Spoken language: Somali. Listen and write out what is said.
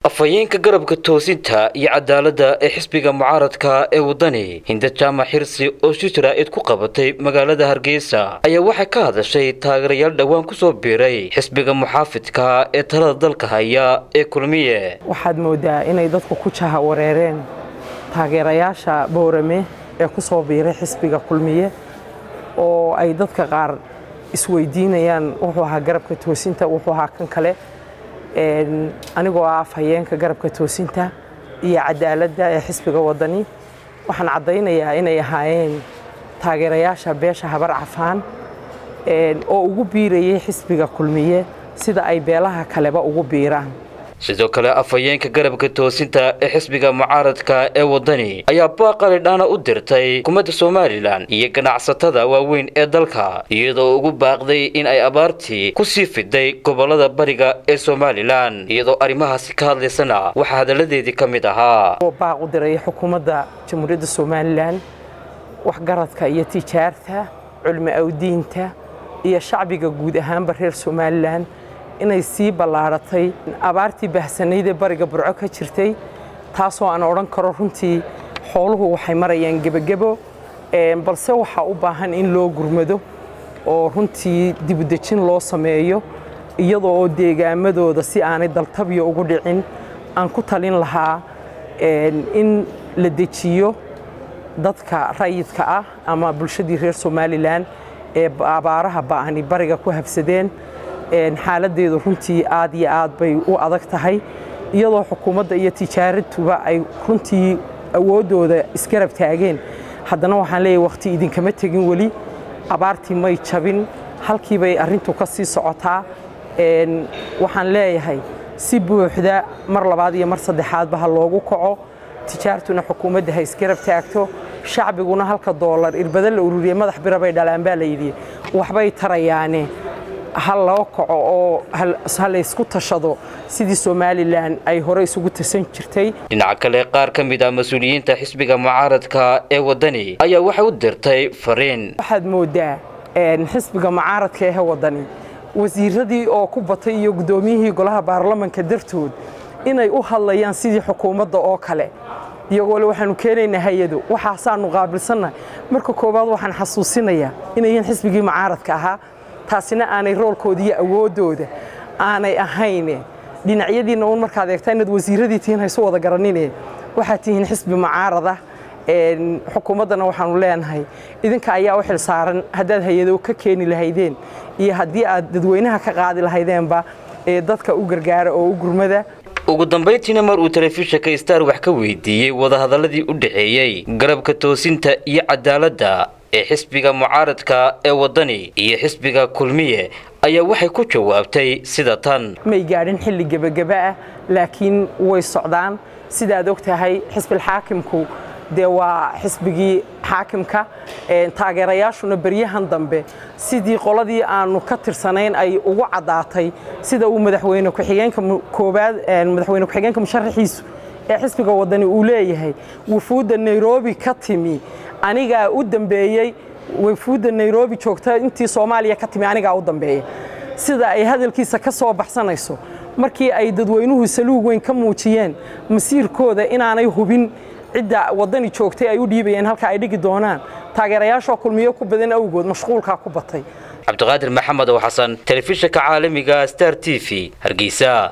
afhayeenka garabka toosinta iyo cadaaladda ee xisbiga mucaaradka ee waddani hinda jaamac xirsi oo si jaraa'id ku qabatay magaalada hargeysa ayaa waxay ka hadashay taageerayaal dhowaan ku soo biiray xisbiga muxaafidka ee talada dalka haya ee kulmiye waxaad moodaa inay dadku ku jaha wareereen taageerayaasha boorame ee ku soo biiray xisbiga kulmiye oo ay dadka qaar isweydiinayaan wuxuu ahaa garabka toosinta wuxuu ahaa kan kale anigoo ah afhayeenka garabka toosinta iyo cadaaladda ee xisbiga waddani waxaan caddaynayaa inay ahaayeen taageerayaasha beesha habar cafaan oo ugu biirayay xisbiga kulmiye sida ay beelaha kaleba ugu biiraan sidoo kale afhayeenka garabka toosinta ee xisbiga mucaaradka ee waddani ayaa baaqali dhaana u dirtay xukuumadda somalilan iyo ganacsatada waaweyn ee dalka iyadoo ugu baaqday in ay abaartii ku sii fiday gobollada bariga ee somalilan iyadoo arrimahaasi ka hadlaysana waxaa hadalladeedii ka mid ahaa baaq u diray xukuumadda jamhuuriyadda somalilan waxgaradka iyo tijaarta culmi awdiinta iyo shacbiga guud ahaanba reer somalilan inay sii ballaaratay abaartii bahsanayd ee bariga burco ka jirtay taasoo aan odhan karo runtii xooluhu waxay marayaan gebagebo balse waxaa u baahan in loo gurmado oo runtii dibudejin loo sameeyo iyadoo oo deegaamadooda si aanay daltabyo ugu dhicin aan ku talin lahaa in la dejiyo dadka rayidka ah ama bulshadii reer somalilan ee abaaraha ba'ani bariga ku habsadeen xaaladeedu runtii aad iyo aad bay u adag tahay iyadoo xukuumadda iyo tijaaratuba ay runtii awooddooda isgarab taageen haddana waxaan leeyahay wakhti idinkama tegin weli abaartii may jabin halkii bay arrintu ka sii socotaa waxaan leeyahay si buuxda mar labaad iyo mar saddexaadba ha loogu kaco tijaartuna xukuumadda ha isgarab taagto shacbiguna halka doolar irbada la ururiye madax bira bay dhalaan baa layidhi waxbay tarayaane ha loo kaco oo ha laysku tashado sidii somalilan ay hore isugu tasan jirtay dhinaca kale qaar ka mid ah mas-uuliyiinta xisbiga mucaaradka ee waddani ayaa waxay u dirtay fariin waxaad moodaa xisbiga mucaaradka ee waddani wasiiradii oo ku batay iyo guddoomiyihii golaha baarlamanka dartood inay u hadlayaan sidii xukuumadda oo kale iyagoole waxaanu keenaynaa hay-ado waxaasaanu qaabilsannahay marka koowaad waxaan xasuusinayaa inayan xisbigii mucaaradka ahaa taasina aanay roolkooda iyo awooddooda aanay ahayne dhinacyadiinna uun markaad eegtaa inaad wasiiradii tihiin haysu wada garanine waxaad tihiin xisbi mucaarada xukuumaddana waxaanu leenahay idinka ayaa u xil saaran haddaad hay-ado ka keeni lahaydeen iyo haddii aad dadweynaha ka qaadi lahaydeenba ee dadka u gargaara oo u gurmada ugu dambayntiina mar uu telefishinka star wax ka weydiiyey wadahadalladii u dhexeeyey garabka toosinta iyo cadaaladda ee xisbiga mucaaradka ee waddani iyo xisbiga kulmiye ayaa waxay ku jawaabtay sida tan may gaadhin xilli gebageba ah laakiin way socdaan sidaad og tahay xisbilxaakimku dee waa xisbigii xaakimka taageerayaashuna beryahan dambe sidii qoladii aanu ka tirsanayn ay ugu caddaatay sida uu madaxweyne ku-xigeenka koobaad madaxweyne ku-xigeenka musharaxiisu ee xisbiga waddani uu leeyahay wufuudda nairobi ka timi anigaa u dambeeyey wafuudda nairobi joogta intii soomaaliya ka timi anigaa u dambeeya sida ay hadalkiisa ka soo baxsanayso markii ay dadweynuhu saluug weyn ka muujiyeen masiirkooda inaanay hubin cidda waddani joogtay ay u dhiibayeen halka ay dhigi doonaan taageerayaashoo kulmiyo ku badan awgood mashquulkaa ku batay cabdiqaadir maxamed oo xasan telefishinka caalamiga star t v hargeysa